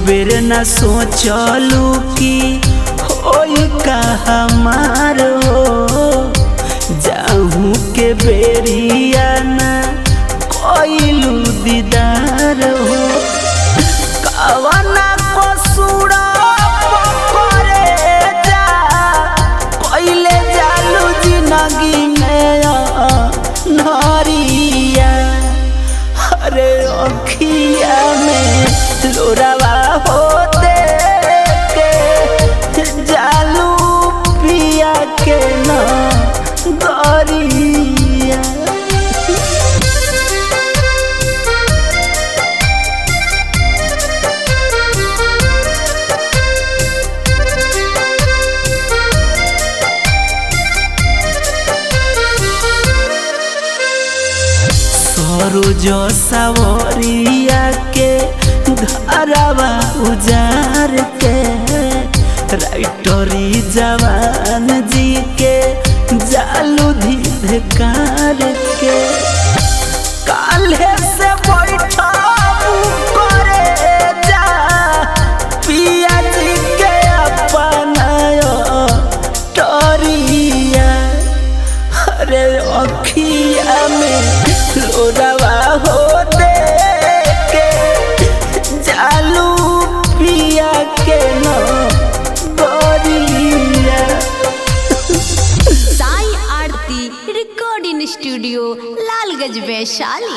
बेर न सोचलू कि होई का हमार हो जाहू के बेरिया न कोइलू दीदार हो कवना कसूरा पकड़े जा कोइले जालू जिंदगी में नरिया अरे अखिया में लोरावा होते के जालू पिया के न गरिया सरोज सवरिया के घरवा उजार के राइटरी जवान जी के जालू धिकार के